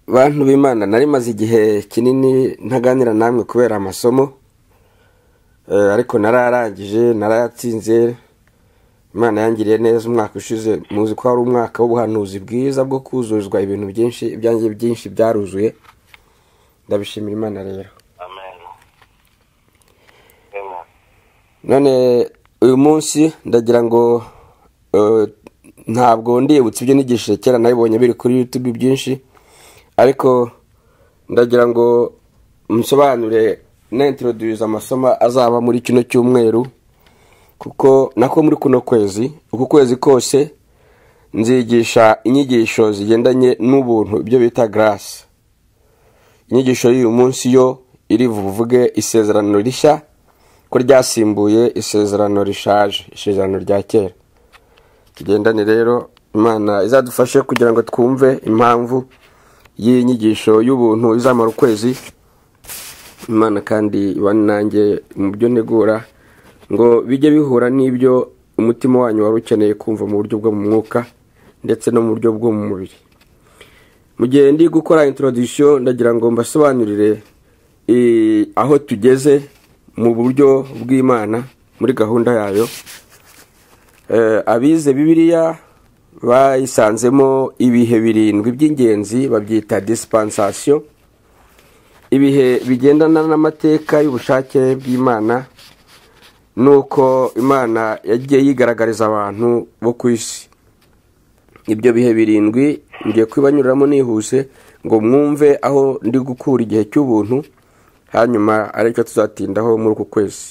bantu b'imana nari maze igihe kinini ntaganira namwe kubera amasomo ariko nararangije narayatsinze imana yangiriye neza umwaka ushize muzi ko hari umwaka w'ubuhanuzi bwiza bwo kuzuzwa ibintu byinshi ibyanjye byinshi byaruzuye ndabishimira imana rero amen amen none uyu munsi ndagira ngo eh, ntabwo ndibutse ibyo nigishije kera nabibonye biri kuri youtube byinshi ariko ndagira ngo musobanure nintroduce amasomo azaba muri kino cyumweru kuko nako muri kuno kwezi uku kwezi kose nzigisha inyigisho zigendanye n'ubuntu ibyo bita garasi inyigisho y'uyu munsi yo iri buvuge isezerano rishya ko ryasimbuye isezerano rishaje isezerano rya kera tugendane rero imana izadufashe kugira ngo twumve impamvu y'iyi nyigisho y'ubuntu izamara ukwezi imana kandi ibane nanjye mu byo negura ngo bijye bihura n'ibyo umutima wanyu wari ukeneye kumva mu buryo bwo mu mwuka ndetse no mu buryo bwo mu mubiri mu gihe ndi gukora introduction ndagira ngo mbasobanurire eh, aho tugeze mu buryo bw'imana muri gahunda yayo Eh, abize bibiliya bayisanzemo ibihe birindwi by'ingenzi babyita dispensation ibihe bigendana n'amateka y'ubushake bw'imana nuko imana yagiye yigaragariza abantu bo ku isi ibyo bihe birindwi ngiye kubibanyuramo nihuse ngo mwumve aho ndi gukura igihe cy'ubuntu hanyuma aricyo tuzatindaho muri uku kwezi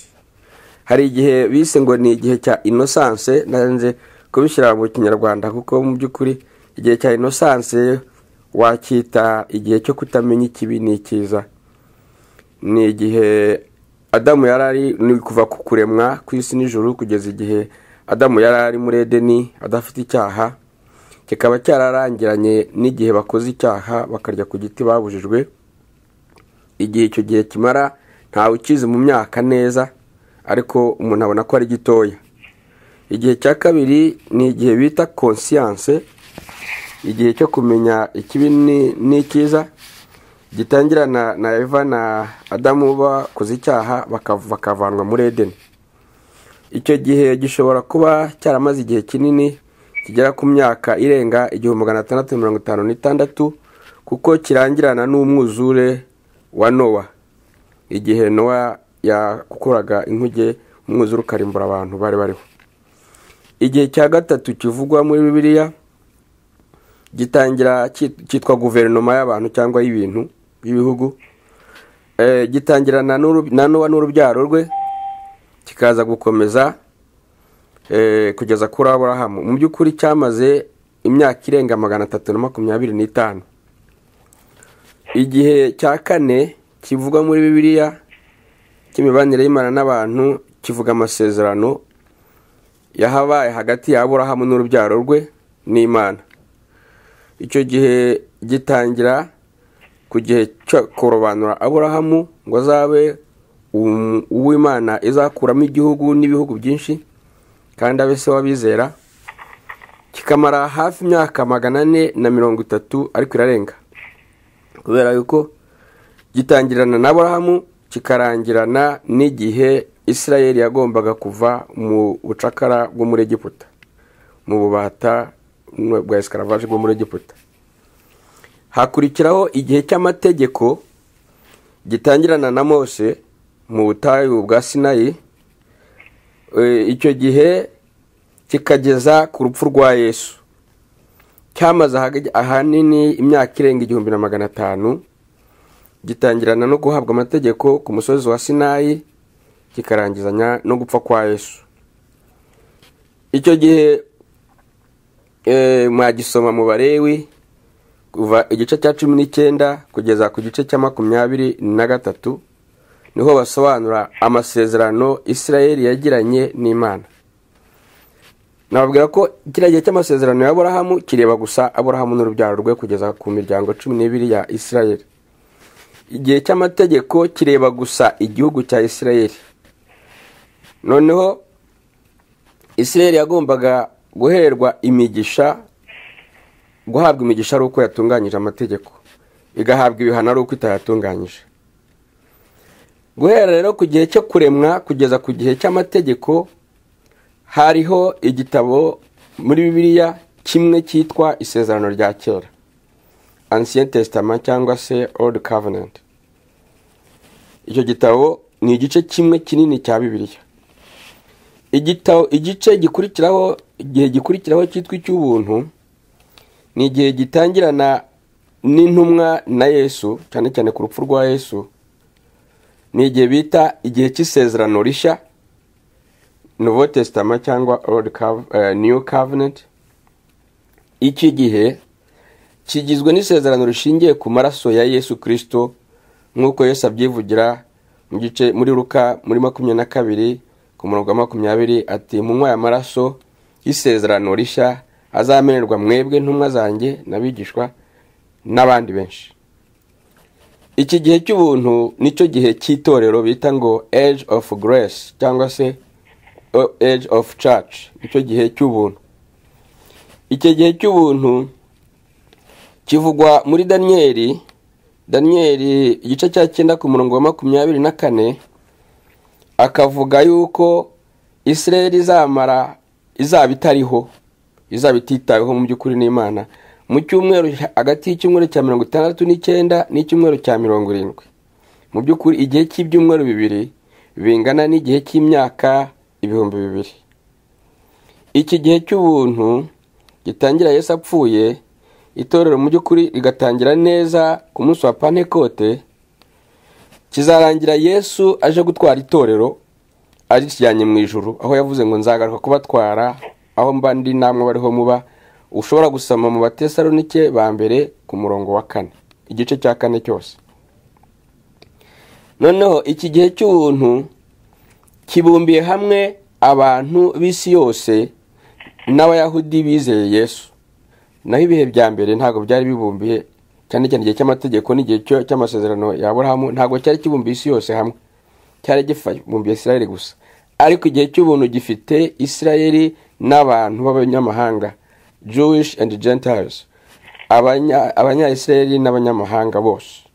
hari igihe bise ngo ni igihe cya innocence nanze kubishyira mu kinyarwanda kuko mu by'ukuri igihe cya innocence wacyita igihe cyo kutamenya ikibi n'ikiza ni igihe adamu yari ari ni kuva ku kuremwa ku isi n'ijoro kugeza igihe adamu yari ari muri edeni adafite icyaha kikaba cyararangiranye n'igihe bakoze icyaha bakarya ku giti babujijwe igihe icyo gihe kimara ntawe ukizi mu myaka neza ariko umuntu abona ko ari gitoya igihe cya kabiri ni igihe bita konsiyanse igihe cyo kumenya ikibi ni- n'ikiza gitangira na na eva na adamu bakoze icyaha bakav- bakavanwa muri edeni icyo gihe gishobora kuba cyaramaze igihe kinini kigera ku myaka irenga igihumbi magana atandatu mirongo itanu n'itandatu kuko kirangirana n'umwuzure wa nowa igihe nowa yakoraga inkuge umwuzure ukarimbura abantu bari bariho igihe cya gatatu kivugwa muri bibiliya gitangira cyit- cyitwa guverinoma y'abantu cyangwa y'ibintu y'ibihugu Eh, gitangirana n'uru- na nowa n'urubyaro rwe kikaza gukomeza eh, kugeza kuri aburahamu mu by'ukuri cyamaze imyaka irenga magana atatu na makumyabiri n'itanu igihe cya kane kivugwa muri bibiliya cy'imibanire y'imana n'abantu kivuga amasezerano yahabaye hagati ya aburahamu n'urubyaro rwe n'imana icyo gihe gitangira ku gihe cyo kurobanura aburahamu ngo azabe um- uw'imana izakuramo igihugu n'ibihugu byinshi kandi abe se w'abizera kikamara hafi imyaka magana ane na mirongo itatu ariko irarenga kubera yuko gitangirana na aburahamu kikarangirana n'igihe isirayeli yagombaga kuva mu bucakara bwo muri egiputa mu bubata bwa escaravaje bwo muri egiputa hakurikiraho igihe cy'amategeko gitangirana na mose mu butayu bwa sinayi Eh, icyo gihe kikageza ku rupfu rwa yesu cyamaze ahag- ahanini imyaka irenga igihumbi na magana atanu gitangirana no guhabwa amategeko ku musozi wa sinayi kikarangizanya no gupfa kwa yesu icyo gihe eh, mwagisoma mu barewi kuva igice cya cumi n'icyenda kugeza ku gice cya makumyabiri na gatatu niho basobanura amasezerano isirayeli yagiranye n'imana nababwira ko kiriya gihe cy'amasezerano ya aburahamu kireba gusa aburahamu n'urubyaro rwe kugeza ku miryango cumi n'ibiri ya isirayeli igihe cy'amategeko kireba gusa igihugu cya isirayeli noneho isirayeli yagombaga guherwa imigisha guhabwa imigisha ari uko yatunganyije amategeko igahabwa ibihano ari uko itayatunganyije guhera rero ku gihe cyo kuremwa kugeza ku gihe cy'amategeko hariho igitabo muri bibiliya kimwe cyitwa isezerano rya kera ancien testament cyangwa se old covenant icyo gitabo ni igice kimwe kinini cya bibiliya igitabo igice gikurikiraho igihe gikurikiraho cyitwa icy'ubuntu ni igihe gitangirana n'intumwa na yesu cyane cyane ku rupfu rwa yesu ni igihe bita igihe cy'isezerano rishya novo tesitama cyangwa new covenant iki gihe kigizwe n'isezerano rishingiye ku maraso ya yesu kirisito nk'uko yesu abyivugira mu gice muri ruka muri makumyabiri na kabiri ku murongo wa makumyabiri ati munywa aya maraso y'isezerano rishya azamenerwa mwebwe ntumwa zanjye n'abigishwa n'abandi benshi iki gihe cy'ubuntu nicyo gihe cy'itorero bita ngo age of grace cyangwa se age of church icyo gihe cy'ubuntu icyo gihe cy'ubuntu kivugwa muri daniyeli daniyeli igice cya cyenda ku murongo wa makumyabiri na kane akavuga yuko israel izamara izaba itariho izaba ititaweho mu by'ukuri n'imana mu cyumweru hagati y'icyumweru cya mirongo itandatu n'icyenda n'icyumweru cya mirongo irindwi mu by'ukuri igihe cy'ibyumweru bibiri bingana n'igihe cy'imyaka ibihumbi bibiri iki gihe cy'ubuntu gitangira Yesu apfuye itorero mu by'ukuri rigatangira neza ku munsi wa pantekote kizarangira Yesu aje gutwara itorero arishyiranye mu ijuru aho yavuze ngo nzagaruka kubatwara aho mba ndi namwe bariho muba ushobora gusoma mu batesalonike ba mbere ku murongo wa kane igice cya kane cyose noneho iki gihe cy'ubuntu kibumbiye hamwe abantu b'isi yose n'abayahudi bizeye yesu naho ibihe bya mbere ntabwo byari bibumbiye cyane cyane igihe cy'amategeko n'igihe cy'amasezerano ya Aburahamu ntabwo cyari kibumbiye isi yose hamwe cyari gifumbiye israel gusa ariko igihe cy'ubuntu gifite israel n'abantu b'abanyamahanga jewish and gentiles abanyayisrael n'abanyamahanga bose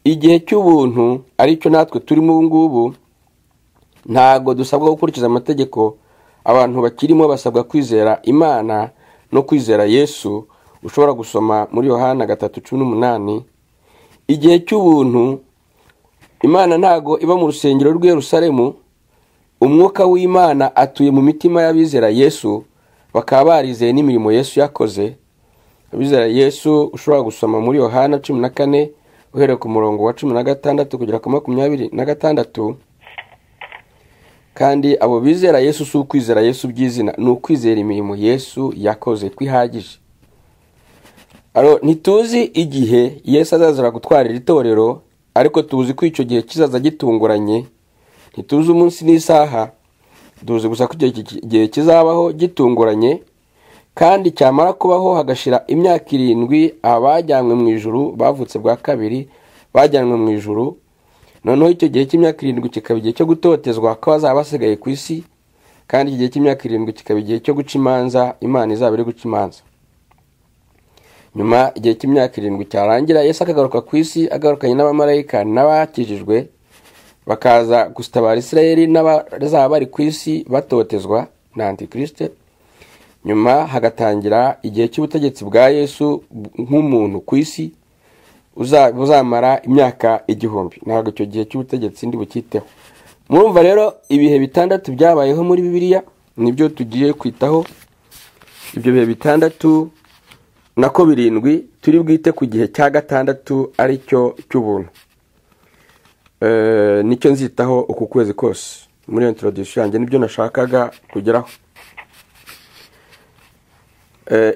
igihe cy'ubuntu aricyo natwe turimo ubu ngubu ntabwo dusabwa gukurikiza amategeko abantu bakirimo basabwa kwizera imana no kwizera yesu ushobora gusoma muri yohana gatatu cumi n'umunani igihe cy'ubuntu imana ntabwo iba mu rusengero rw'Yerusalemu umwuka w'imana atuye mu mitima y'abizera yesu bakaba barizeye n'imirimo yesu yakoze abizera yesu ushobora gusoma muri yohana cumi na kane uhereye ku murongo wa cumi na gatandatu kugera ku makumyabiri na gatandatu kandi abo bizera yesu si ukwizera yesu by'izina ni ukwizera imirimo yesu yakoze twihagije ntituzi igihe yesu azazira gutwara iri torero ariko tuzi ko icyo gihe kizaza gitunguranye ntituzi umunsi n'isaha tuzi gusa ko igihe kizabaho gitunguranye kandi cyamara kubaho hagashira imyaka irindwi abajyanywe mu ijuru bavutse bwa kabiri bajyanywe mu ijuru noneho icyo gihe cy'imyaka irindwi kikaba igihe cyo gutotezwa ko bazaba basigaye ku isi kandi iki gihe cy'imyaka irindwi kikaba igihe cyo guca imanza imana izaba iri guca imanza nyuma igihe cy'imyaka irindwi cyarangira yesu akagaruka ku isi agarukanye n'abamarayika n'abakijijwe bakaza gusitabara israel n'abazaba bari ku isi batotezwa na antikirisite nyuma hagatangira igihe cy'ubutegetsi bwa yesu nk'umuntu ku isi uzamara imyaka igihumbi ntabwo icyo gihe cy'ubutegetsi ndi bucyiteho murumva rero ibihe bitandatu byabayeho muri bibiliya nibyo tugiye kwitaho ibyo bihe bitandatu nako birindwi turi bwite ku gihe cya gatandatu ari cyo cy'ubuntu nicyo nzitaho uku kwezi kose muri iyo introduction yanjye nibyo nashakaga kugeraho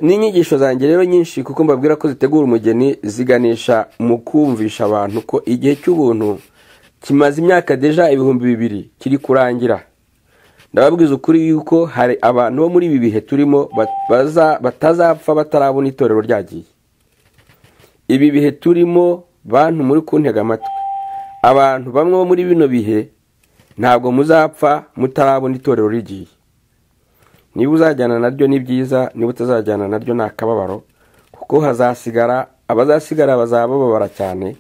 n'inyigisho zanjye rero nyinshi kuko mbabwira ko zitegura umugeni ziganisha mu kumvisha abantu ko igihe cy'ubuntu kimaze imyaka deja ibihumbi bibiri kiri kurangira ndababwiza ukuri yuko hari abantu bo muri ibi bihe turimo batazapfa batarabona itorero ryagiye ibi bihe turimo bantu muri kuntega amatwi abantu bamwe bo muri bino bihe ntabwo muzapfa mutarabona itorero rigiye niba uzajyana naryo ni byiza niba utazajyana naryo ni akababaro kuko hazasigara abazasigara bazaba bababara cyane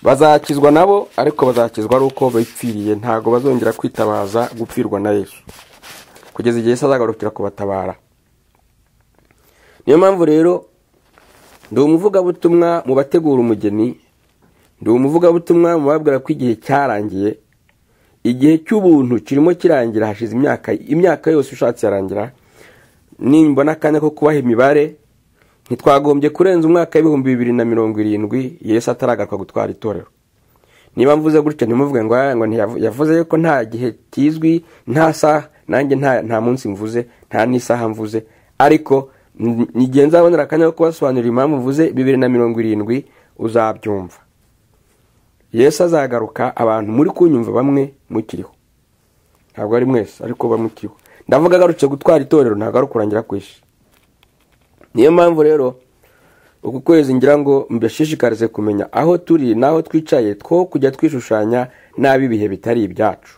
bazakizwa nabo ariko bazakizwa ari uko bipfiriye ntabwo bazongera kwitabaza gupfirwa na yesu kugeza igihe azagarukira kubatabara niyo mpamvu rero ndi umuvugabutumwa mu bategura umugeni ndi umuvugabutumwa mu babwira ko igihe cyarangiye igihe cy'ubuntu kirimo kirangira hashize imyaka imyaka yose ushatse yarangira nimbona akanya ko kubaha imibare ntitwagombye kurenza umwaka w'ibihumbi bibiri na mirongo irindwi yesu ataragaruka gutwara itorero niba mvuze gutyo ntimuvuge ngo yavuze ko nta gihe kizwi nta saha nanjye nta munsi mvuze nta n'isaha mvuze ariko igihe nzabonera akanya ko kubasobanurira impamvu mvuze bibiri na mirongo irindwi uzabyumva yesu azagaruka abantu muri kunyumva bamwe mukiriho ntabwo ari mwese ariko bamukiriho ndavuga agarutse gutwara itorero ntabwo ari ukurangira kwishe niyo mpamvu rero uku kwezi ngira ngo mbashishikarize kumenya aho turi n'aho twicaye two kujya twishushanya nabi ibihe bitari ibyacu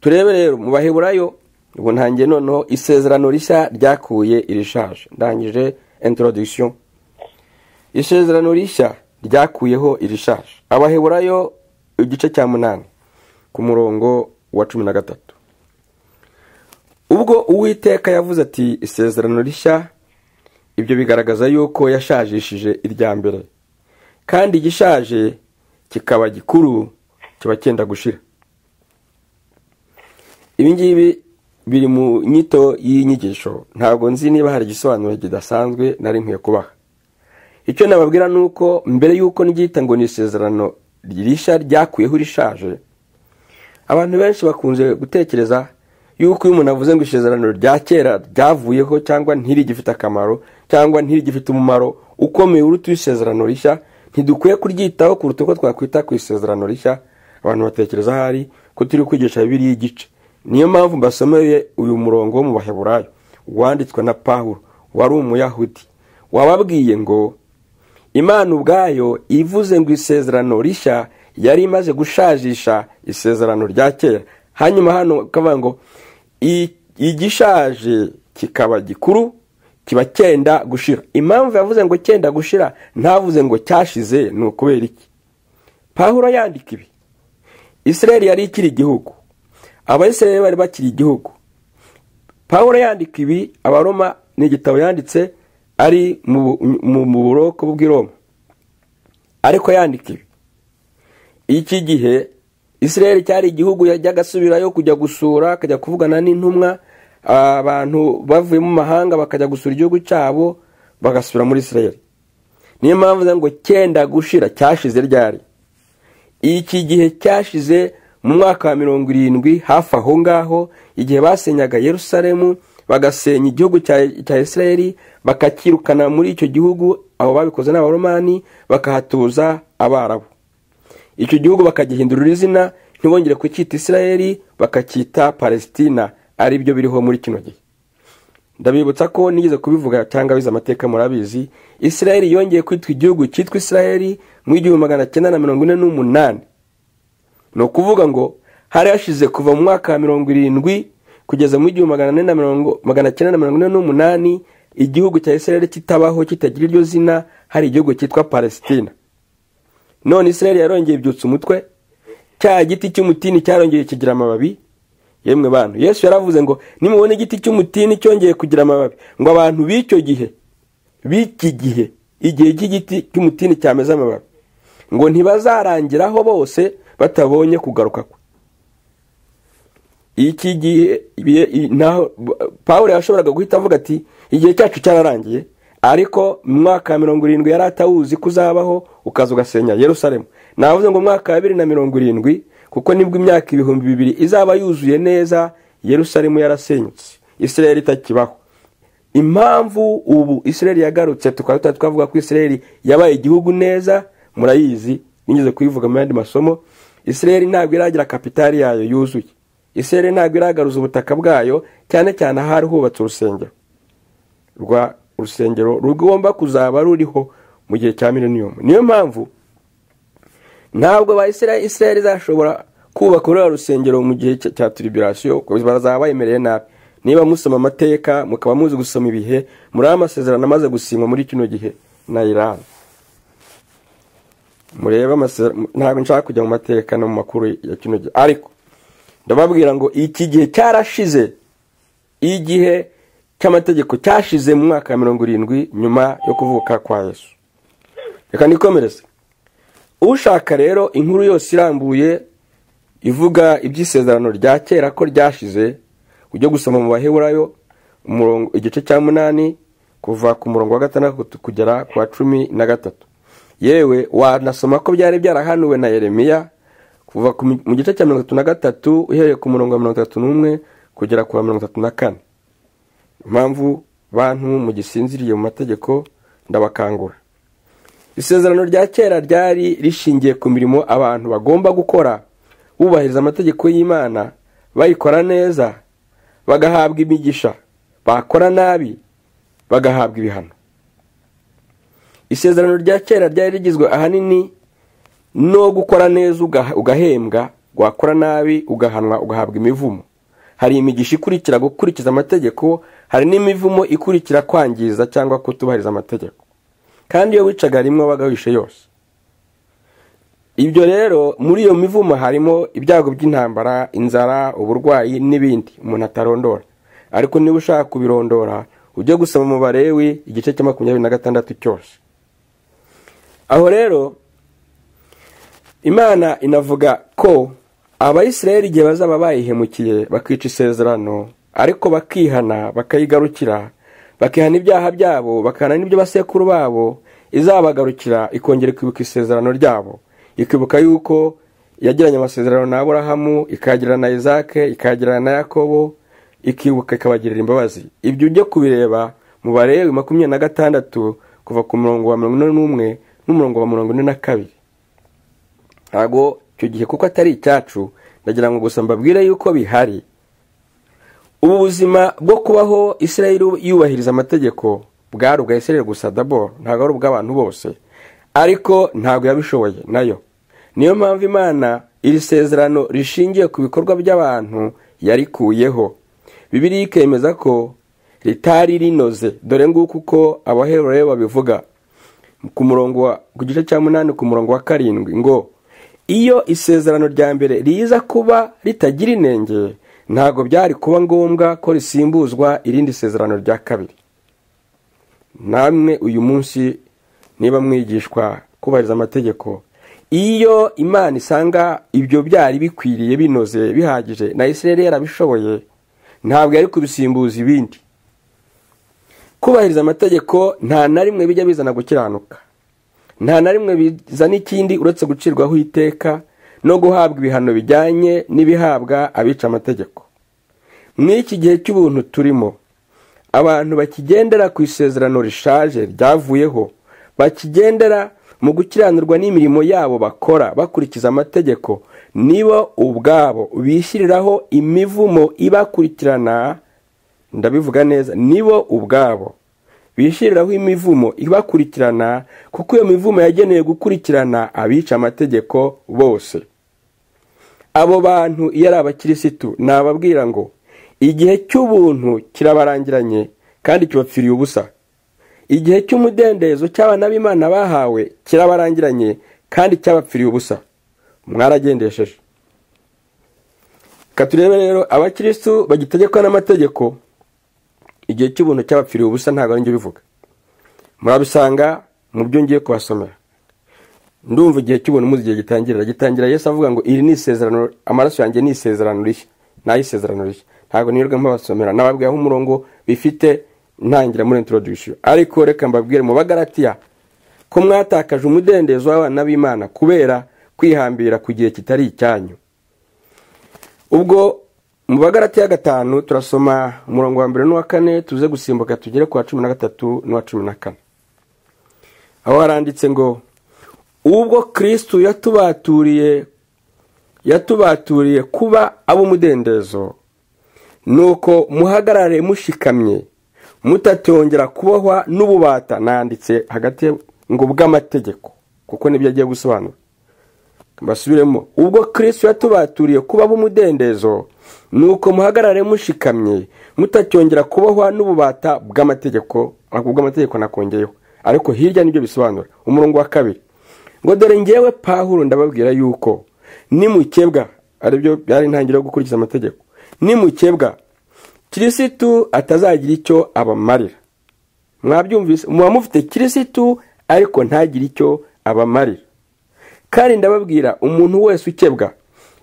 turebe rero mu baheburayo ubu ntangiye noneho isezerano rishya ryakuye irishaje ndangije introduction isezerano rishya ryakuyeho irishaje abaheburayo igice cya munani ku murongo wa cumi na gatatu ubwo uwiteka yavuze ati isezerano rishya ibyo bigaragaza yuko yashajishije irya mbere kandi igishaje kikaba gikuru kiba cyenda gushira ibingibi biri mu nyito y'inyigisho ntabwo nzi niba hari igisobanuro kidasanzwe nari nkwiye kubaha icyo nababwira ni uko mbere y'uko n'ibyita ngo ni isezerano rishya ryakuyeho rishaje abantu benshi bakunze gutekereza yuko iyo umuntu avuze ngo isezerano rya kera ryavuyeho cyangwa ntirigifite akamaro cyangwa ntirigifite umumaro ukomeye uruta isezerano rishya ntidukwiye kuryitaho kuruta uko twakwita ku isezerano rishya abantu batekereza ahari ko turi kwigisha bibiri y'igice niyo mpamvu mbasomeye uyu murongo wo mu baheburayo wanditswe na paul wari umuyahudi wababwiye ngo imana ubwayo ivuze ngo isezerano rishya yari imaze gushajisha isezerano rya kera hanyuma hano ukavuga ngo igishaje kikaba gikuru kiba cyenda gushira impamvu yavuze ngo cyenda gushira ntavuze ngo cyashize ni ukubera iki pahuro yandika ibi israel yari ikiri igihugu abayisirayeli bari bakiri igihugu pahuro yandika ibi abaroma ni igitabo yanditse ari mu buroko bw'iroma ariko yandika ibi iki gihe israel cyari igihugu yajyaga agasubirayo kujya gusura akajya kuvugana n'intumwa abantu bavuye mu mahanga bakajya gusura igihugu cyabo bagasubira muri israel niyo mpamvu ngo cyenda gushira cyashize ryari iki gihe cyashize mu mwaka wa mirongo irindwi hafi aho ngaho igihe basenyaga yerusalemu bagasenya igihugu cya israel bakakirukana muri icyo gihugu abo babikoze ni abaromani bakahatuza abarabu icyo gihugu bakagihindurira izina ntibongere kucyita israel bakacyita palesitina ari byo biriho muri kino gihe ndabibutsa ko nigeze kubivuga cyangwa abizi amateka murabizi israel yongeye kwitwa igihugu cyitwa israel mu igihumbi magana cyenda na mirongo ine n'umunani ni ukuvuga ngo hari hashize kuva mu mwaka wa mirongo irindwi kugeza mu igihumbi magana cyenda na mirongo ine n'umunani igihugu cya israel kitabaho kitagira iryo zina hari igihugu cyitwa palesitina none israel yarongeye ibyutsa umutwe cya giti cy'umutini cyarongeye kigira amababi yemwe bantu yesu yaravuze ngo nimubona igiti cy'umutini cyongeye kugira amababi ngo abantu b'icyo gihe b'iki gihe igihe cy'igiti cy'umutini cyameze amababi ngo ntibazarangiraho bose batabonye kugaruka kwe iki gihe naho paul yashoboraga guhita avuga ati igihe cyacu cyararangiye ariko mu mwaka wa mirongo irindwi yari atawuzi ko uzabaho ukaza ugasenya yerusalemu navuze ngo umwaka wa bibiri na mirongo irindwi kuko nibwo imyaka ibihumbi bibiri izaba yuzuye neza yerusalemu yarasenyutse israel itakibaho impamvu ubu israel yagarutse tukaba tutari twavuga ko israel yabaye igihugu neza murayizi nigeze kuyivuga mu yandi masomo israel ntabwo iragira kapitari yayo yuzuye isere ntabwo iragaruza ubutaka bwayo cyane cyane ahari hubatse urusengero rwa urusengero rugomba kuzaba ruriho mu gihe cya mileniyumu niyo mpamvu ntabwo ba israel izashobora kubaka ururiya rusengero mu gihe cya tiribirasiyo bazaba bemereye nabi niba musoma amateka mukaba muzi gusoma ibihe muri amasezerano amaze gusinywa muri kino gihe na iran murebe amasezerano ntabwo nshaka kujya mu mateka no mu makuru ya kino gihe ariko ndababwira ngo iki gihe cyarashize igihe cy'amategeko cyashize mu mwaka wa mirongo irindwi nyuma yo kuvuka kwa yesu reka nikomereze ushaka rero inkuru yose irambuye ivuga iby'isezerano rya kera ko ryashize ujye gusoma mu baheburayo igice cya munani kuva ku murongo wa gatandatu kugera ku wa cumi na gatatu yewe wanasoma ko byari byarahanuwe na yeremiya kuva mu gice cya mirongo itatu na gatatu uhereye ku murongo wa mirongo itatu n'umwe kugera ku wa mirongo itatu na kane impamvu bantu mugisinziriye mu mategeko ndabakangura isezerano rya kera ryari rishingiye ku mirimo abantu bagomba gukora bubahiriza amategeko y'imana bayikora neza bagahabwa imigisha bakora nabi bagahabwa ibihano isezerano rya kera ryari rigizwe ahanini no gukora neza ugahembwa wakora nabi ugahanwa ugahabwa imivumo hari imigisha ikurikira gukurikiza amategeko hari n'imivumo ikurikira kwangiza cyangwa kutubahiriza amategeko kandi iyo wicaga rimwe wabaga wishe yose ibyo rero muri iyo mivumo harimo ibyago by'intambara inzara uburwayi n'ibindi umuntu atarondora ariko niba ushaka kubirondora ujye gusoma mu barewi igice cya makumyabiri na gatandatu cyose aho rero imana inavuga ko abayisiraheli igihe bazaba bayihemukiye bakica isezerano ariko bakihana bakayigarukira bakihana ibyaha byabo bakihana n'ibyo basekuru babo izabagarukira ikongera ikibuka isezerano ryabo ikibuka yuko yagiranye amasezerano na aburahamu ikayagirana na izake ikayagirana na yakobo ikibuka ikabagirira imbabazi ibyo ujye kubireba mu barewe makumyabiri na gatandatu kuva ku murongo wa mirongo ine n'umwe n'umurongo wa mirongo ine na kabiri ntabwo icyo gihe kuko atari icyacu ndagira ngo gusa mbabwire yuko bihari ubu buzima bwo kubaho israel yubahiriza amategeko bwari ubwa israel gusa dabo ntabwo ari ubw'abantu bose ariko ntabwo yabishoboye nayo niyo mpamvu imana iri sezerano rishingiye ku bikorwa by'abantu yarikuyeho bibiri ikemeza ko ritari rinoze dore nguko uko abaherero babivuga ku murongo wa ku gice cya munani ku murongo wa karindwi ngo iyo isezerano rya mbere riza kuba ritagira inenge ntabwo byari kuba ngombwa ko risimbuzwa irindi sezerano rya kabiri namwe uyu munsi niba mwigishwa kubahiriza amategeko iyo imana isanga ibyo byari bikwiriye binoze bihagije na israel yarabishoboye ntabwo yari kubisimbuza ibindi kubahiriza amategeko nta na rimwe bijya bizana gukiranuka nta na rimwe bizana ikindi uretse gucirwaho iteka no guhabwa ibihano bijyanye n'ibihabwa abica amategeko mw'iki gihe cy'ubuntu turimo abantu bakigendera ku isezerano rishaje ryavuyeho bakigendera mu gukiranirwa n'imirimo yabo bakora bakurikiza amategeko nibo ubwabo bishyiriraho imivumo ibakurikirana ndabivuga neza nibo ubwabo bishyiriraho imivumo ibakurikirana kuko iyo mivumo yagenewe gukurikirana abica amategeko bose abo bantu iyo ari abakirisitu nababwira ngo igihe cy'ubuntu kirabarangiranye kandi kibapfiriye ubusa igihe cy'umudendezo cy'abana b'imana bahawe kirabarangiranye kandi cyabapfiriye ubusa mwaragendesheje reka turebe rero abakirisitu bagitegekwa n'amategeko igihe cy'ubuntu cyabapfiriye ubusa ntabwo ari njye ubivuga murabisanga mu byo ngiye kubasomera ndumva igihe cy'ubuntu muzi igihe gitangirira gitangira yesu avuga ngo iri ni isezerano amaraso yanjye ni isezerano rishya ni ay'isezerano rishya ntabwo nirirwa mbabasomera nababwiyeho umurongo bifite ntangira muri introduction ariko reka mbabwire mu bagaratiya ko mwatakaje umudendezo w'abana b'imana kubera kwihambira ku gihe kitari icyanyu ubwo mu bagarati ya gatanu turasoma umurongo wa mbere n'uwa kane tuze gusimbuka tugere ku wa cumi na gatatu n'uwa cumi na kane aho haranditse ngo ubwo kirisitu yatubaturiye yatubaturiye kuba ab'umudendezo ni uko muhagarare mushikamye mutatongera kubohwa n'ububata nanditse hagati ngo bw'amategeko kuko nibyo agiye gusobanura basubiremo ubwo kirisitu yatubaturiye kuba ab'umudendezo nuko muhagarare mushikamye mutacyongera kubahwa n'ububata bw'amategeko bw'amategeko nakongeyeho ariko hirya nibyo bisobanura umurongo wa kabiri ngo dore ngewe pahuro ndababwira yuko nimukebwa aribyo byari intangiriro yo gukurikiza amategeko nimukebwa kirisitu atazagira icyo abamarira mwabyumvise muba mufite kirisitu ariko ntagire icyo abamarira kandi ndababwira umuntu wese ukebwa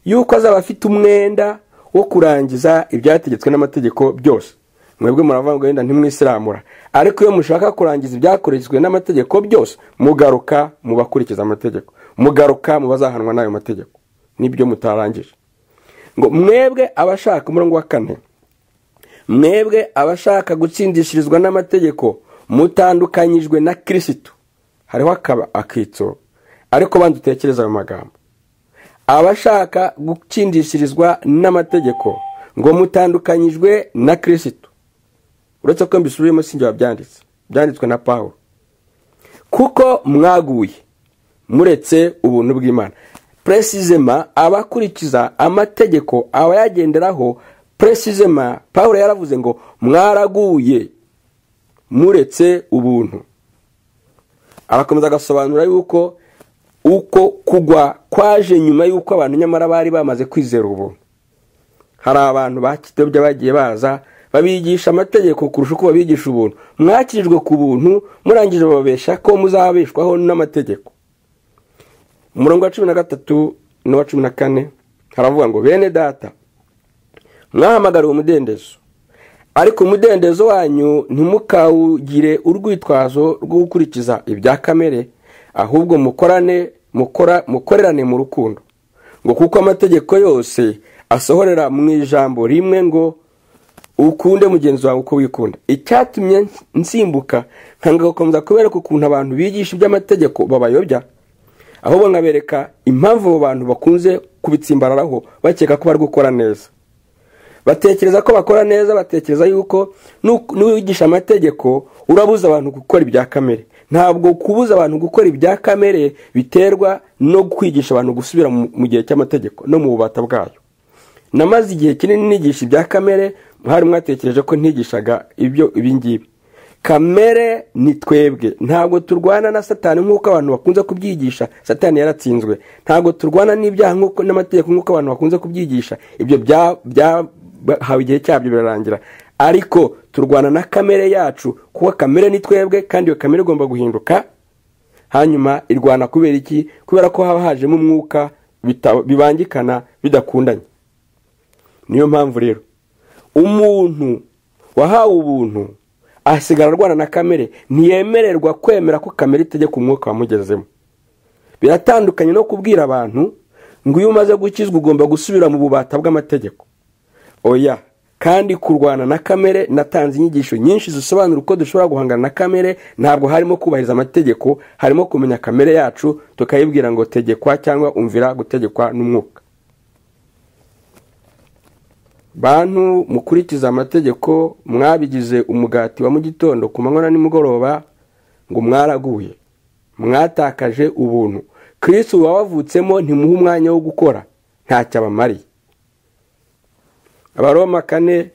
yuko azaba afite umwenda wo kurangiza ibyategetswe n'amategeko byose mwebwe muravuga ngo wenda ntimwisiramura ariko iyo mushaka kurangiza ibyakoreshejwe n'amategeko byose mugaruka mu bakurikiza amategeko mugaruka mu bazahanwa n'ayo mategeko nibyo mutarangije ngo mwebwe abashaka umurongo wa kane mwebwe abashaka gutsindishirizwa n'amategeko mutandukanyijwe na kirisitu hariho akitso ariko banza utekereze ayo magambo abashaka gutsindishirizwa n'amategeko ngo mutandukanyijwe na kirisitu uretse ko mbisubiyemo sinjye wabyanditse byanditswe na paul kuko mwaguye muretse ubuntu bw'imana puresizema abakurikiza amategeko abayagenderaho puresizema paul yaravuze ngo mwaraguye muretse ubuntu arakomeza agasobanura yuko uko kugwa kwaje nyuma y'uko abantu nyamara bari bamaze kwizera ubu hari abantu bakidobya bagiye baza babigisha amategeko kurusha uko babigisha ubuntu mwakirijwe ku buntu murangije bababesha ko muzabeshwaho n'amategeko umurongo wa cumi na gatatu n'uwa cumi na kane haravuga ngo bene data mwahamagariwe umudendezo ariko umudendezo wanyu ntimukawugire urwitwazo rwo gukurikiza ibya kamere ahubwo mukorane mukora mukorerane mu rukundo ngo kuko amategeko yose asohorera mu ijambo rimwe ngo ukunde mugenzi wawe uko wikunda icyatumye nsimbuka nkangakomeza kubereka ukuntu abantu bigisha iby'amategeko babayobya ahubwo nkabereka impamvu abo bantu bakunze kubitsimbararaho bakeka ko bari gukora neza batekereza ko bakora neza batekereza yuko n'uwigisha amategeko urabuza abantu gukora ibya kamere ntabwo kubuza abantu gukora ibya kamere biterwa no kwigisha abantu gusubira mu gihe cy'amategeko no mu bubata bwayo namaze igihe kinini nigisha ibya kamere hari mwatekereje ko ntigishaga ibyo ibingibi kamere ni twebwe ntabwo turwana na satani nk'uko abantu bakunze kubyigisha satani yaratsinzwe ntabwo turwana n'ibyaha n'amategeko nk'uko abantu bakunze kubyigisha ibyo bya hawe igihe cyabyo birarangira ariko turwana na kamere yacu kuko kamere ni twebwe kandi iyo kamere igomba guhinduka hanyuma irwana kubera iki kubera ko haba hajemo umwuka bibangikana bidakundanye niyo mpamvu rero umuntu wahawe ubuntu asigara arwana na kamere ntiyemererwa kwemera ko kamere itegeka umwuka wamugezemo biratandukanye no kubwira abantu ngo iyo umaze gukizwa ugomba gusubira mu bubata bw'amategeko oya kandi kurwana na kamere natanze inyigisho nyinshi zisobanura uko dushobora guhangana na kamere ntabwo harimo kubahiriza amategeko harimo kumenya kamere yacu tukayibwira ngo tegekwa cyangwa umvira gutegekwa n'umwuka bantu mukurikiza amategeko mwabigize umugati wa mu gitondo ku manywa na nimugoroba ngo mwaraguye mwatakaje ubuntu kirisitu wabavutsemo ntimuhe umwanya wo gukora ntacyo abamariye abaroma kane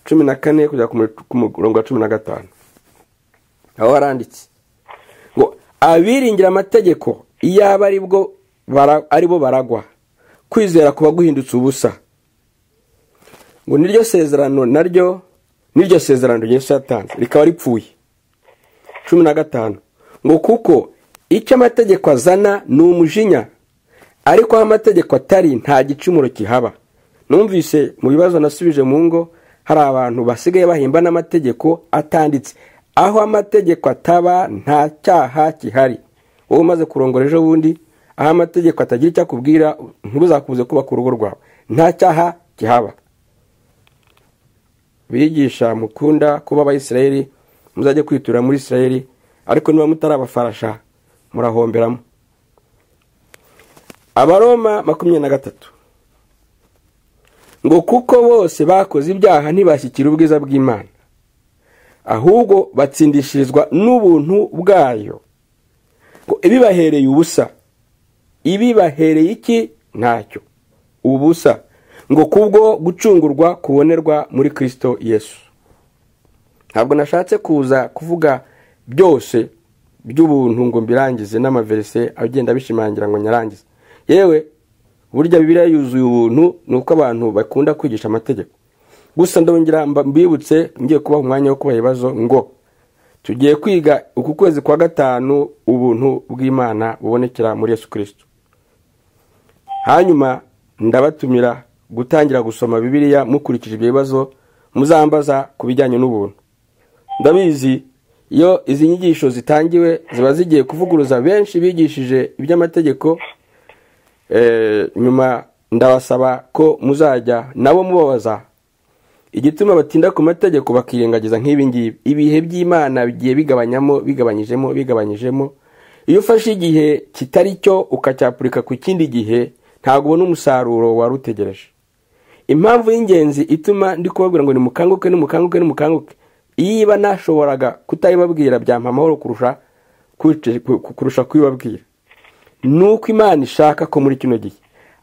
cumi na kane kugera ku murongo wa cumi na gatanu aho haranditse ngo abiringira amategeko iyaba ari bo baragwa kwizera kuba guhindutse ubusa ngo niryo sezerano naryo niryo sezerano ryinshi yatanze rikaba ripfuye cumi na gatanu ngo kuko icyo amategeko azana ni umujinya ariko aho amategeko atari nta gicumuro kihaba numvise mu bibazo nasubije mu ngo hari abantu basigaye bahimba n'amategeko atanditse aho amategeko ataba nta cyaha kihari wowe umaze kurongora ejo bundi aho amategeko atagira icyo akubwira ntuzakubuze kubaka urugo rwawe nta cyaha kihaba bigisha mukunda kuba abayisirayeri muzajye kwitura muri isirayeri ariko niba mutarabafarasha murahomberamo abaroma makumyabiri na gatatu ngo kuko bose bakoze ibyaha ntibashyikire ubwiza bw'imana ahubwo batsindishirizwa n'ubuntu bwayo ngo ibibahereye ubusa ibibahereye iki ntacyo ubusa ngo kubwo gucungurwa kubonerwa muri kirisito yesu ntabwo nashatse kuza kuvuga byose by'ubuntu ngo mbirangize n'amaverise agenda bishimangira ngo nyarangize yewe burya bibiriya yuzuye ubuntu ni uko abantu bakunda kwigisha amategeko gusa ndongera mbibutse ngiye kubaha umwanya wo kubaha ibibazo ngo tugiye kwiga uku kwezi kwa gatanu ubuntu bw'imana bubonekera muri yesu kirisito hanyuma ndabatumira gutangira gusoma bibiliya mukurikije ibyo bibazo muzambaza ku bijyanye n'ubuntu ndabizi iyo izi nyigisho zitangiwe ziba zigiye kuvuguruza benshi bigishije iby'amategeko nyuma ndabasaba ko muzajya nabo mubabaza igituma batinda ku mategeko bakirengagiza nk'ibi ngibi ibihe by'imana bigiye bigabanyamo bigabanyijemo bigabanyijemo iyo ufashe igihe kitari cyo ukacyapurika ku kindi gihe ntabwo ubona umusaruro wari utegereje impamvu y'ingenzi ituma ndi kubabwira ngo nimukanguke nimukanguke nimukanguke iyo iba nashoboraga kutayibabwira byampa amahoro kurusha kubibabwira ni uko imana ishaka ko muri kino gihe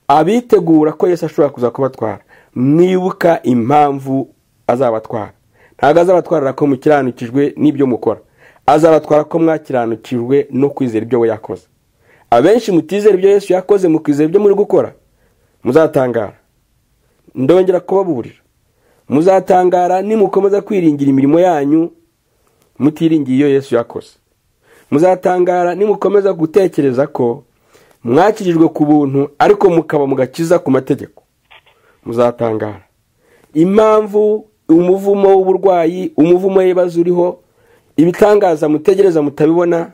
abitegura ko Yesu ashobora kuza kubatwara mwibuka impamvu azabatwara ntabwo azabatwarira ko mukiranukijwe n'ibyo mukora azabatwara ko mwakiranukijwe no kwizera ibyo we yakoze abenshi mutizera ibyo Yesu yakoze mukizera ibyo muri gukora muzatangara ndongera kubaburira muzatangara nimukomeza kwiringira imirimo yanyu mutiringiye iyo Yesu yakoze muzatangara nimukomeza gutekereza ko mwakirijwe ku buntu ariko mukaba mugakiza ku mategeko muzatangara impamvu umuvumo w'uburwayi umuvumo w'ibibazo uriho ibitangaza mutegereza mutabibona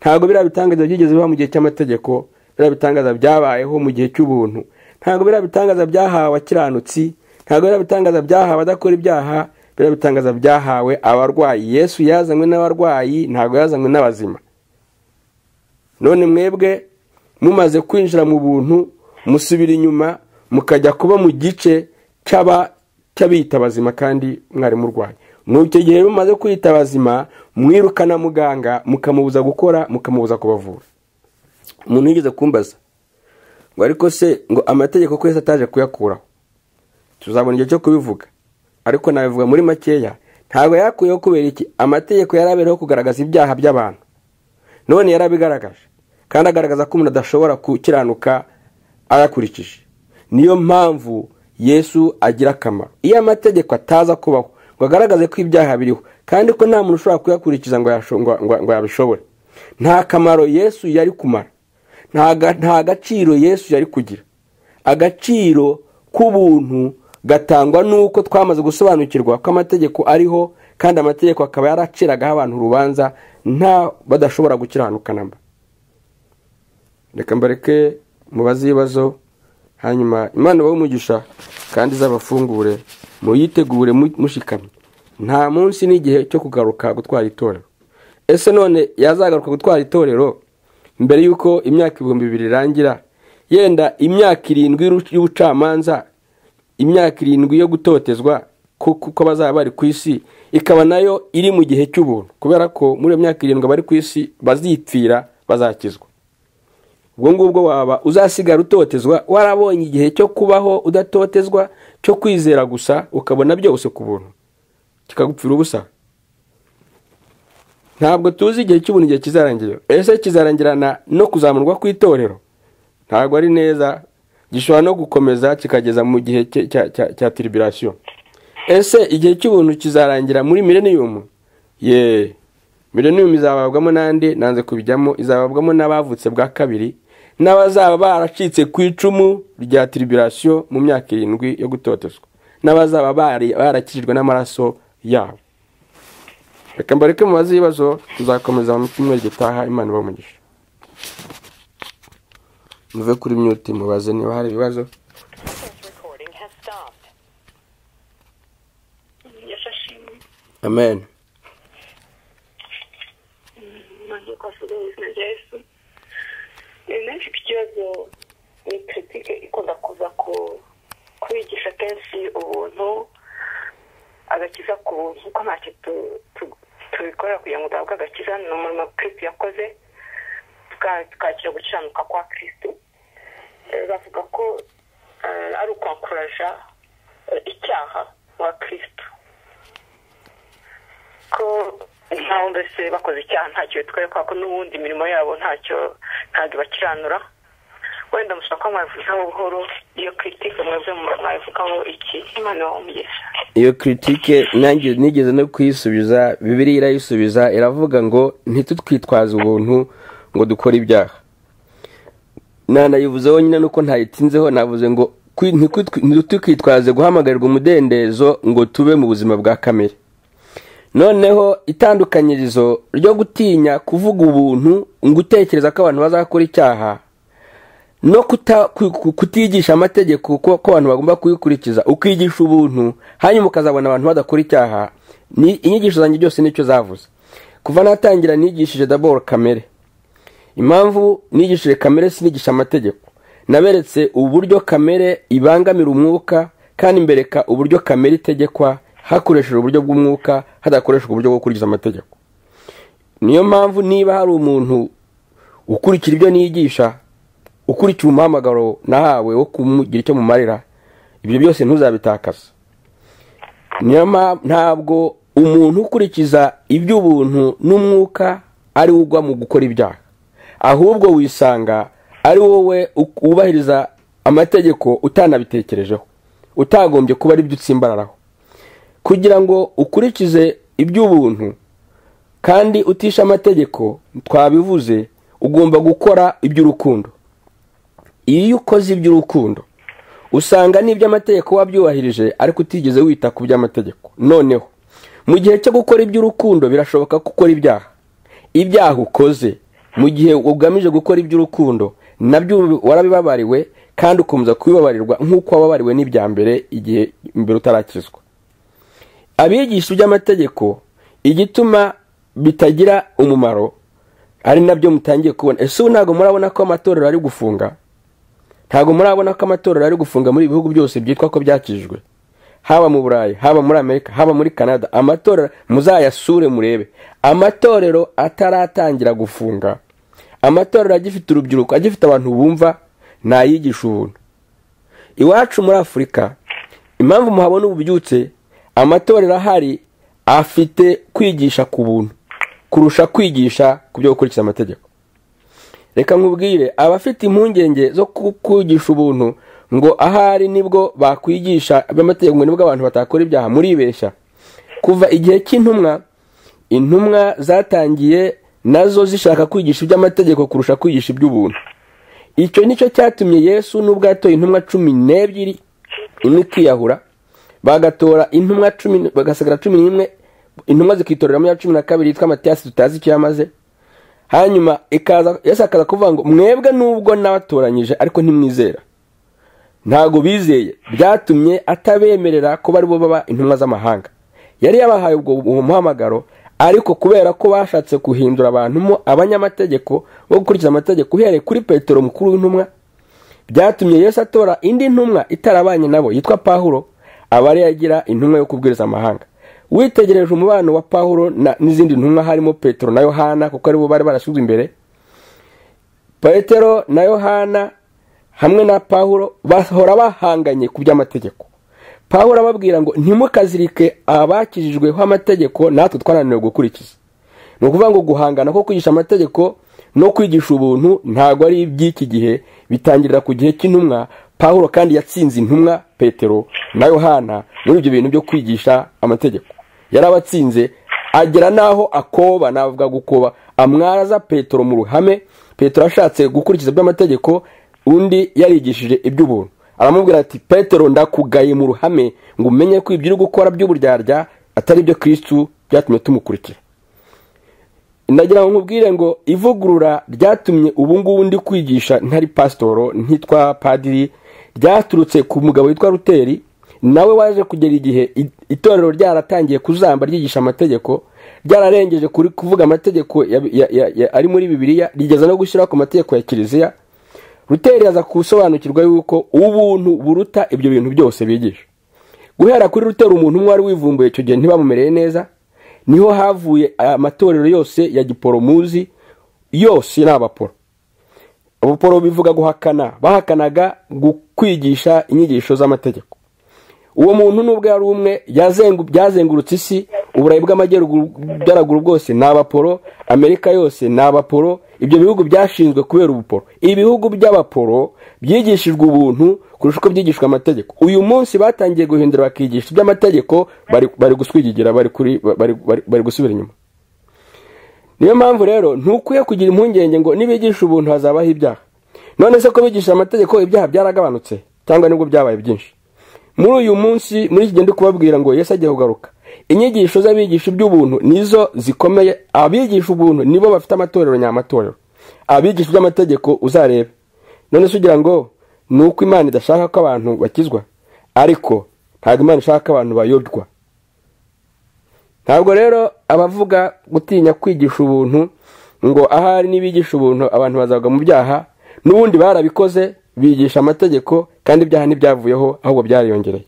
ntabwo biriya bitangaza byigeze biba mu gihe cy'amategeko biriya bitangaza byabayeho mu gihe cy'ubuntu ntabwo biriya bitangaza byahawe abakiranutsi ntabwo biriya bitangaza byahawe abadakora ibyaha biriya bitangaza byahawe abarwayi yesu yazanywe n'abarwayi ntabwo yazanywe n'abazima none mwebwe mumaze kwinjira mu buntu musubira inyuma mukajya kuba mu gice cy'abita abazima kandi mwari murwaye mu icyo gihe mumaze kwita abazima mwirukana muganga mukamubuza gukora mukamubuza kubavura umuntu yigeze kumbaza ngo ariko se ngo amategeko ko yose ataje kuyakuraho tuzabona igihe cyo kubivuga ariko nabivuga muri makeya ntabwo yakuyeho kubera iki amategeko yari abereyeho kugaragaza ibyaha by'abantu none yarabigaragaje kandi agaragaza ko umuntu adashobora gukiranuka ayakurikije niyo mpamvu yesu agira akamaro iyo amategeko ataza kubaho ngo agaragaze ko ibyaha biriho kandi ko nta muntu ushobora kuyakurikiza ngo yabishobore nta kamaro yesu yari kumara nta agaciro yesu yari kugira agaciro k'ubuntu gatangwa n'uko twamaze gusobanukirwa ko amategeko ariho kandi amategeko akaba yaraciragaho abantu urubanza nta badashobora gukiranuka namba reka mbareke mubaze ibibazo hanyuma imana ibahe umugisha kandi izabafungure muyitegure mushikamye nta munsi n'igihe cyo kugaruka gutwara itorero ese none yazagaruka gutwara itorero mbere y'uko imyaka ibihumbi bibiri irangira yenda imyaka irindwi y'ubucamanza imyaka irindwi yo gutotezwa kuko bazaba bari ku isi ikaba nayo iri mu gihe cy'ubuntu kubera ko muri iyo myaka irindwi abari ku isi bazipfira bazakizwa ubwo ngubwo waba uzasigara utotezwa warabonye igihe cyo kubaho udatotezwa cyo kwizera gusa ukabona byose ku buntu kikagupfira ubusa ntabwo tuzi igihe cy'ubuntu igihe kizarangira ese kizarangirana no kuzamurwa ku itorero ntabwo ari neza gishobora no gukomeza kikageza mu gihe cya tiribirasiyo ese igihe cy'ubuntu kizarangira muri mileniyumu yeee mileniyumu izababwamo n'andi nanze kubijyamo izababwamo n'abavutse bwa kabiri n'abazaba baracitse ku icumu rya tiribirasiyo mu myaka irindwi yo gutotezwa n'abazaba barakijijwe n'amaraso yabo reka mbareke mubaze ibibazo tuzakomeza mu cyumweru gitaha imana umugisha muve kuri myuti mubaze niba hari ibibazo amen ni menshi ikibazo ni kiritike ikunda kuza kubigisha kenshi ubuntu agakiza ku buntu kuko ntacyo tubikorera kugira ngo duhabwe agakiza ni umurimo kirisitu yakoze tukakira gukiranuka kwa kirisitu bavuga ko eh, ari ukwankuraja eh, icyaha wa kirisito ko ntaho mbese bakoze icyaha ntacyo bitwaye kubera ko n'ubundi imirimo yabo ntacyo ntabwo ibakiranura wenda mushobora kuba mwabivugaho buhoro iyo kiritike mwebwe mwabivugaho iki imana wamugeza iyo kiritike nanjye nigeze no kuyisubiza bibiriya irayisubiza iravuga ngo ntitutwitwaze ubuntu ngo dukore ibyaha nanayivuzeho nyine nuko ntayitinzeho navuze ngo kwi- ntikwi- ntitukwitwaze guhamagarirwa umudendezo ngo tube mu buzima bwa kamere noneho itandukanyirizo ryo gutinya kuvuga ubuntu ngo utekereza ko abantu bazakora icyaha no kuta- ku- ku- kutigisha amategeko ko ko abantu bagomba kuyikurikiza ukigisha ubuntu hanyuma ukazabona abantu badakora icyaha ni inyigisho zanjye byose nicyo zavuze kuva natangira nigishije daboro kamere impamvu nigishije kamere sinigisha amategeko naberetse uburyo kamere ibangamira umwuka kandi mbereka uburyo kamere itegekwa hakoreshejwe uburyo bw'umwuka hadakoreshejwe uburyo bwo gukurikiza amategeko niyo mpamvu niba hari umuntu ukurikira ibyo nigisha ukurikira umuhamagaro nahawe wo kumugira icyo mumarira ibyo byose ntuzabitakaza niyo mpamvu ntabwo umuntu ukurikiza iby'ubuntu n'umwuka ari we ugwa mu gukora ibyaha ahubwo wisanga ari wowe u- wubahiriza amategeko utanabitekerejeho utagombye kuba ari byo utsimbararaho kugira ngo ukurikize iby'ubuntu kandi utisha amategeko twabivuze ugomba gukora iby'urukundo iyo ukoze iby'urukundo usanga n'iby'amategeko wabyubahirije ariko utigeze wita ku by'amategeko noneho mu gihe cyo gukora iby'urukundo birashoboka ko ukora ibyaha ibyaha ukoze mu gihe ugamije gukora iby'urukundo nabyo warabibabariwe kandi ukomeza kubibabarirwa nk'uko wababariwe n'ibya mbere igihe mbere utarakizwa abigisha iby'amategeko igituma bitagira umumaro ari nabyo mutangiye kubona ese ubu ntabwo murabona ko amatorero ari gufunga ntabwo murabona ko amatorero ari gufunga muri ibihugu byose byitwa ko byakijwe haba mu burayi haba muri amerika haba muri canada amatorero muzayasure murebe amatorero ataratangira gufunga amatorero agifite urubyiruko agifite abantu bumva nayigisha ubuntu iwacu muri afurika impamvu muhabona ububyutse amatorero ahari afite kwigisha ku buntu kurusha kwigisha ku byo gukurikiza amategeko reka nkubwire abafite impungenge zo ku- kwigisha ubuntu ngo ahari nibwo bakwigisha aby'amategeko ngo nibwo abantu batakora ibyaha muribeshya kuva igihe cy'intumwa intumwa zatangiye nazo zishaka kwigisha iby'amategeko kurusha kwigisha iby'ubuntu icyo nicyo cyatumye yesu nubwo yatoye intumwa cumi n'ebyiri imwe ikiyahura bagatora intumwa cumi bagasigara cumi n'imwe intumwa zikitoreramo iya cumi na kabiri yitwa matiyasi tutazi icyo yamaze hanyuma ikaza yesu akaza kuvuga ngo mwebwe nubwo nabatoranyije ariko ntimwizera ntabwo bizeye byatumye atabemerera kuba aribo baba intumwa z'amahanga yari yabahaye ubwo uwo muhamagaro ariko kubera ko bashatse guhindura abantu mo abanyamategeko bo gukurikiza amategeko uhereye kuri petero mukuru w'intumwa byatumye yesu atora indi ntumwa itarabanye nabo yitwa pahuro aba ariyo agira intumwa yo kubwiriza amahanga witegereje umubano wa pahuro na- n'izindi ntumwa harimo petero na yohana kuko aribo bari barashyizwe imbere petero na yohana hamwe na pawulo bahora bahanganye ku by'amategeko pawulo ababwira ngo ntimukazirike abakijijweho amategeko natwe twananiwe gukurikiza ni ukuvuga ngo guhangana ko kwigisha amategeko no kwigisha ubuntu ntabwo ari iby'iki gihe bitangirira ku gihe cy'intumwa pawulo kandi yatsinze intumwa petero na yohana muri ibyo bintu byo kwigisha amategeko yarabatsinze agera n'aho akoba navuga gukoba amwaraza petero mu ruhame petero ashatse gukurikiza by'amategeko undi yarigishije iby'ubuntu aramubwira ati petero ndakugaye mu ruhame ngo umenye ko ibyo uri gukora by'uburyarya atari byo kristu byatumye tumukurikira ndagira ngo nkubwire ngo ivugurura ryatumye ubu ngubu ndi kwigisha ntari pasitoro ntitwa padiri ryaturutse ku mugabo witwa ruteri nawe waje kugera igihe i- itorero ryaratangiye kuzamba ryigisha amategeko ryararengeje kuri kuvuga amategeko ya- ya- ya- ya- ari muri bibiliya rigeza no gushyiraho ku mategeko ya kiliziya ruteri aza gusobanukirwa yuko ubuntu buruta ibyo bintu byose bigisha guhera kuri rutera umuntu umwe wari wivumbuye icyo gihe ntibamumereye neza niho havuye amatorero yose ya giporomuzi yose ni abaporo abo paul bivuga guhakana bahakanaga kwigisha inyigisho z'amategeko uwo muntu n'ubwo yari umwe byazengurutse isi uburayi bw'amajyaruguru bwose ni abaporo amerika yose ni abaporo ibyo bihugu byashinzwe kubera ubuporo ibihugu by'abaporo byigishijwe ubuntu kurusha uko byigishwa amategeko uyu munsi batangiye guhindura bakigisha iby'amategeko bari guswigigira bari gusubira inyuma niyo mpamvu rero ntukwiye kugira impungenge ngo nibigisha ubuntu hazabaho ibyaha none se ko bigisha amategeko ibyaha byaragabanutse cyangwa nibwo byabaye byinshi muri uyu munsi muri iki gihe ndi kubabwira ngo yesi agiye kugaruka inyigisho z'abigisha iby'ubuntu nizo zikomeye abigisha ubuntu nibo bafite amatorero nyamatorero abigisha iby'amategeko uzarebe none se ugira ngo ni uko imana idashaka ko abantu bakizwa ariko ntabwo imana ishaka ko abantu bayobywa ntabwo rero abavuga gutinya kwigisha ubuntu ngo ahari n'ibigisha ubuntu abantu bazagwa mu byaha n'ubundi barabikoze bigisha amategeko kandi ibyaha ntibyavuyeho ahubwo byariyongereye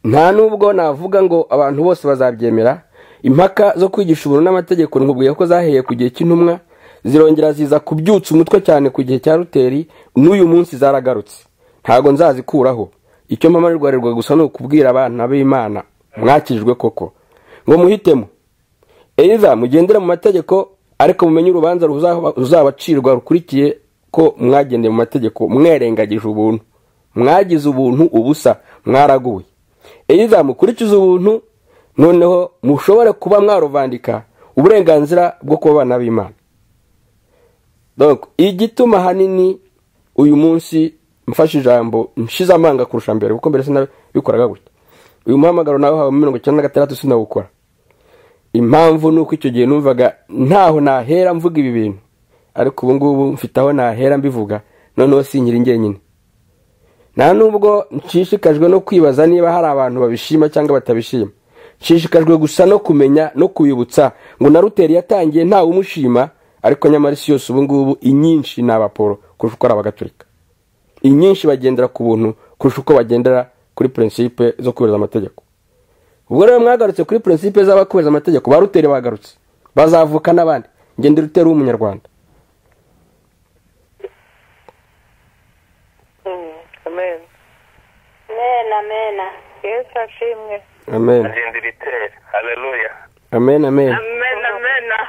nta nubwo navuga ngo abantu bose bazabyemera impaka zo kwigisha ubuntu n'amategeko nkubwiye ko zaheye ku gihe cy'intumwa zirongera ziza kubyutsa umutwe cyane ku gihe cya ruteri n'uyu munsi zaragarutse ntabwo nzazikuraho icyo mpamarirwarirwa gusa ni ukubwira abana b'imana mwakijwe koko ngo muhitemo eza mugendere mu mategeko ariko mumenye urubanza ruzabacirwa rukurikiye ko mwagendeye mu mategeko mwerengagije ubuntu mwagize ubuntu ubusa mwaraguwe eza mukurikize ubuntu noneho mushobore kuba mwaruvandika uburenganzira bwo kuba abana b'imana igituma ahanini uyu munsi mfashe ijambo nshize amanga kurusha mbere kuko mbere sinabikoraga gutya uyu muhamagaro nawe hawe mirongo icyenda na gatandatu sinawukora impamvu ni uko icyo gihe numvaga ntaho nahera mvuga ibi bintu ariko ubu ngubu mfite aho nahera mbivuga noneho sinyiri njyenyine nta nubwo nshishikajwe no kwibaza niba hari abantu babishima cyangwa batabishima nshishikajwe gusa no kumenya no kubibutsa ngo na ruteri yatangiye ntawe umushima ariko nyamara isi yose ubu ngubu inyinshi ni abaporo kurusha uko ari abagatulika inyinshi bagendera ku buntu kurusha uko bagendera kuri prinsipe zo kubahiriza amategeko ubwo rero mwagarutse kuri prinsipe z'abakubahiriza amategeko ba ruteri bagarutse bazavuka n'abandi ngende ruteri w'umunyarwanda amen amen amen yesu ashimwe amen agenda ibitera hareruya amen amen amen amen